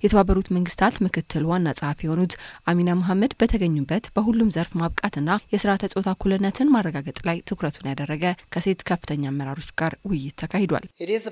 የተባበሩት መንግስታት ምክትል ዋና ጸሐፊ የሆኑት አሚና መሐመድ በተገኙበት በሁሉም ዘርፍ ማብቃትና የስርዓተ ጾታ እኩልነትን ማረጋገጥ ላይ ትኩረቱን ያደረገ ከሴት ከፍተኛ አመራሮች ጋር ውይይት ተካሂዷል።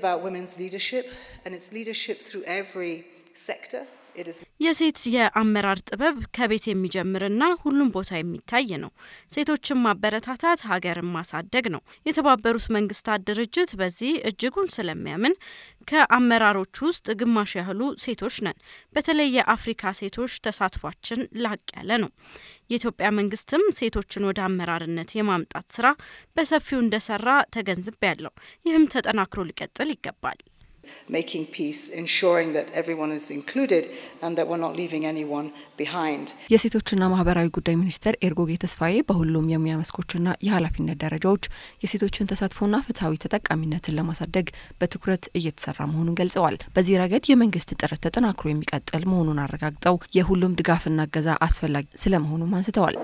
የሴት የአመራር ጥበብ ከቤት የሚጀምርና ሁሉም ቦታ የሚታይ ነው። ሴቶችን ማበረታታት ሀገርን ማሳደግ ነው። የተባበሩት መንግስታት ድርጅት በዚህ እጅጉን ስለሚያምን ከአመራሮች ውስጥ ግማሽ ያህሉ ሴቶች ነን። በተለይ የአፍሪካ ሴቶች ተሳትፏችን ላቅ ያለ ነው። የኢትዮጵያ መንግስትም ሴቶችን ወደ አመራርነት የማምጣት ስራ በሰፊው እንደሰራ ተገንዝቤ ያለው ይህም ተጠናክሮ ሊቀጥል ይገባል። making peace, ensuring that everyone is included and that we're not leaving anyone behind. የሴቶችና ማህበራዊ ጉዳይ ሚኒስትር ኤርጎጌ ተስፋዬ በሁሉም የሙያ መስኮችና የኃላፊነት ደረጃዎች የሴቶችን ተሳትፎና ፍትሐዊ ተጠቃሚነትን ለማሳደግ በትኩረት እየተሰራ መሆኑን ገልጸዋል። በዚህ ረገድ የመንግስት ጥረት ተጠናክሮ የሚቀጥል መሆኑን አረጋግጠው የሁሉም ድጋፍና እገዛ አስፈላጊ ስለመሆኑም አንስተዋል።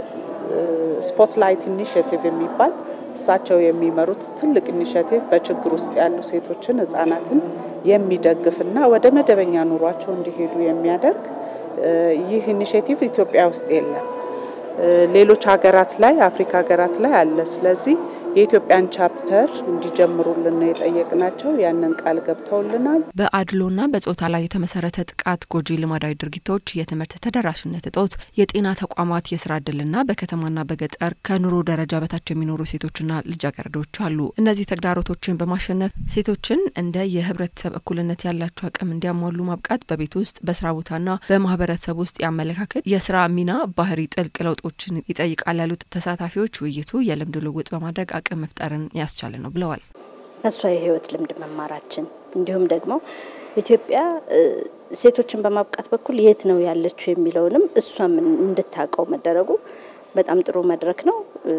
ስፖትላይት ኢኒሽቲቭ የሚባል እሳቸው የሚመሩት ትልቅ ኢኒሽቲቭ በችግር ውስጥ ያሉ ሴቶችን፣ ህጻናትን የሚደግፍና ወደ መደበኛ ኑሯቸው እንዲሄዱ የሚያደርግ ይህ ኢኒሽቲቭ ኢትዮጵያ ውስጥ የለም። ሌሎች ሀገራት ላይ አፍሪካ ሀገራት ላይ አለ። ስለዚህ የኢትዮጵያን ቻፕተር እንዲጀምሩልን ነው የጠየቅናቸው። ያንን ቃል ገብተውልናል። በአድሎና በጾታ ላይ የተመሰረተ ጥቃት፣ ጎጂ ልማዳዊ ድርጊቶች፣ የትምህርት ተደራሽነት እጦት፣ የጤና ተቋማት የስራ እድልና በከተማና በገጠር ከኑሮ ደረጃ በታች የሚኖሩ ሴቶችና ልጃገረዶች አሉ። እነዚህ ተግዳሮቶችን በማሸነፍ ሴቶችን እንደ የህብረተሰብ እኩልነት ያላቸው አቅም እንዲያሟሉ ማብቃት በቤት ውስጥ በስራ ቦታና በማህበረሰብ ውስጥ የአመለካከት የስራ ሚና ባህሪ ጥልቅ ለውጦችን ይጠይቃል ያሉት ተሳታፊዎች ውይይቱ የልምድ ልውውጥ በማድረግ አቅም መፍጠርን ያስቻለ ነው ብለዋል። ከእሷ የህይወት ልምድ መማራችን እንዲሁም ደግሞ ኢትዮጵያ ሴቶችን በማብቃት በኩል የት ነው ያለችው የሚለውንም እሷም እንድታውቀው መደረጉ በጣም ጥሩ መድረክ ነው።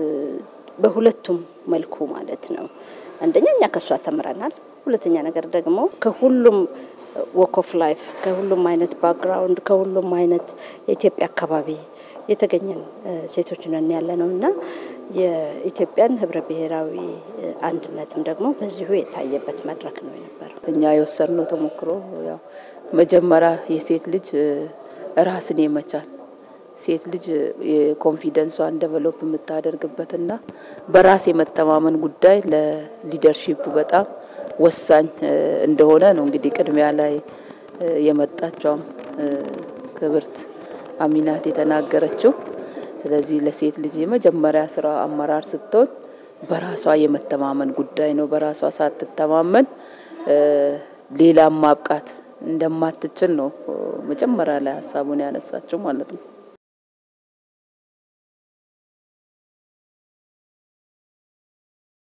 በሁለቱም መልኩ ማለት ነው። አንደኛ እኛ ከእሷ ተምረናል። ሁለተኛ ነገር ደግሞ ከሁሉም ወክ ኦፍ ላይፍ ከሁሉም አይነት ባክግራውንድ ከሁሉም አይነት የኢትዮጵያ አካባቢ የተገኘን ሴቶች ነን ያለ ነው እና የኢትዮጵያን ህብረ ብሔራዊ አንድነትም ደግሞ በዚሁ የታየበት መድረክ ነው የነበረው። እኛ የወሰድነው ተሞክሮ ያው መጀመሪያ የሴት ልጅ ራስን የመቻል ሴት ልጅ የኮንፊደንሷን ደቨሎፕ የምታደርግበትና በራስ የመተማመን ጉዳይ ለሊደርሺፕ በጣም ወሳኝ እንደሆነ ነው እንግዲህ ቅድሚያ ላይ የመጣቸውም ክብርት አሚናት የተናገረችው። ስለዚህ ለሴት ልጅ የመጀመሪያ ስራ አመራር ስትሆን በራሷ የመተማመን ጉዳይ ነው። በራሷ ሳትተማመን ሌላም ማብቃት እንደማትችል ነው መጀመሪያ ላይ ሀሳቡን ያነሳችው ማለት ነው።